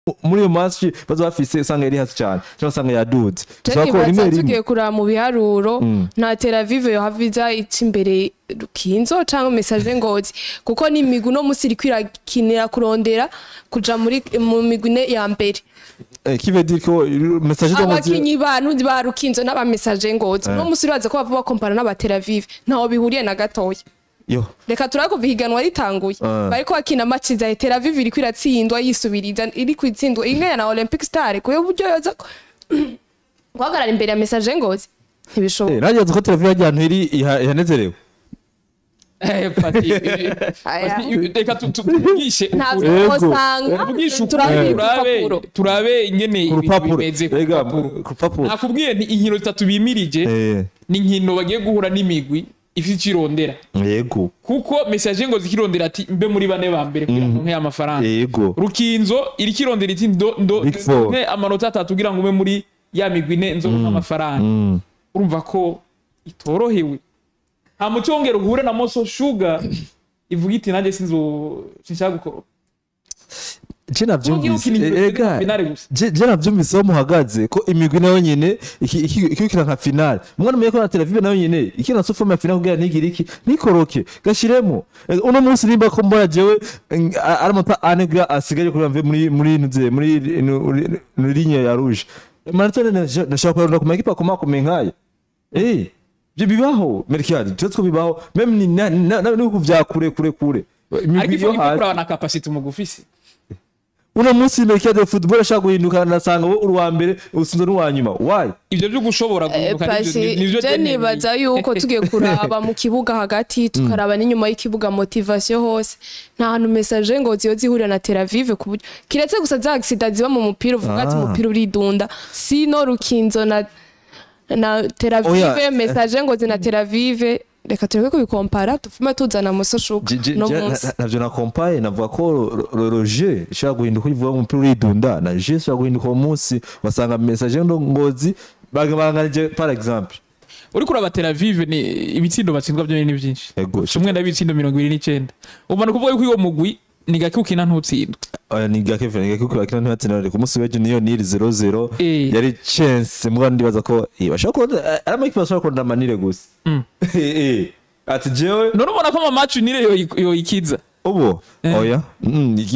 muri iyo match baza bafise usanga yari hasi cyane cyangwa usanga yaduze Jenny Bisaba ko rimwe baza rimwe tugiye kuraba mu biharuro nta Tel Aviv yohaviza ica imbere Rukinzo canke message ngozi kuko ni imigwi no musi iriko irakinira kurondera kuja muri mu migwi ine ya mbere Eh, qui veut dire que message de abakinyi bantu ba Rukinzo n'aba message ngozi no musi uraza ko bava bakompara n'aba Tel Aviv ntaho bihuriye na gatoya yo reka turakuva ihiganwa ritanguye Ah. bariko bakina match za Tel Aviv iriko iratsindwa yisubiriza iri kwitsindwa imwe na Olympic Star kuyo buryo yoza ko- guhagarara imbere ya message ngozi ntibishoboka eh nanjye ko televiziyo y'ahantu iri iha- ihanezerewe Eh, Pati, Aya. Pati, reka tu- tu- tuvugishe ukuri. Yego. ntabwo tuvugishe ukuri turabe turabe urupapuro turabe ingene ku ibintu rupapuro bimeze ku Ega, rupapuro ku rupapuro nakubwiye nti inkino zitatu bimirije eh ni inkino bagiye guhura n'imigwi ifite icyo irondera yego kuko message ngo zikirondera ati mbe muri bane ba mbere kugira ngo nke amafaranga yego rukinzo iriko irondera iti ndo ndo Big Four. nke amanota atatu kugira ngo ube muri ya migwi ine nzoronka amafaranga Mm. urumva ko itorohewe nta muco wongera uhure na moso shuga ivuga iti nanjye sinzo sinshaka gukora je navyumvise ukina eh, inkino ega finale gusa je je navyumvise aho muhagaze ko imigwi nayo nyene iki- iki- ikikira nka finale mwana umenye ko na televiziyo nayo nyene ikina so forme ya finale kugira ntigire iki nikoroke gashiremo Eh, uno munsi nimba ko mbona jewe eh, ari amata ane kugira asigaye kugira mve muri muri nuze muri muri ligne ya rouge marathon nashaka kurondera ku makipe akomakomeye nkaya eh ibyo bibaho merikadi tuzi ko bibaho meme ni na- na- na- n'ibihugu vya kure kure kure ariko imigwi ifu yo ifu hasi kuraba na capacity umugufisi uno munsi merikadi ya football ashaka guhinduka nasanga wowe uri uwa mbere usinze n'uwa nyuma why ivyo byo gushobora guhinduka nivyo- pasi nivyo je Deni nibaza yuko tugiye kuraba mu kibuga hagati tukaraba n'inyuma y'ikibuga motivation hose nta hantu message ngo ziyo zihurira na Tel Aviv ku buryo kiretse gusa za accident ziba mu mupira uvuga ati Ah. umupira uridunda sino rukinzo na na Tel Aviv Oya, message ngo zina Tel Aviv reka tureke kubikompara tufume tuzana muso shuka Je- je- no je- munsi na- navyo nakompaye navuga ko ro- ro- ro je ishobora guhinduka uyivuga umupira uridunda na je ishobora guhinduka uwo munsi basanga message ndo ngozi baganije par exemple uri kuraba Tel Aviv ni ibitsindo batsindwa byo ni byinshi Ego, umwe ndabitsindo mirongo ibiri n'icyenda ubu ni ukuvuga yuko uwo mugwi ni gake ukina ntutsindwe oya ni gake ni gake kuko bakina ntibatsinda ku munsi w'ejo niyo niri 0-0 Eh. yari chance mbwa ndibaza ko eh, bashobora kurondera ari amakipe bashobora kurondera manire gusa Mm. Eh, eh. ati jewe none ubona ko ama match unire yoyikiza ubu Eh. oya Mm,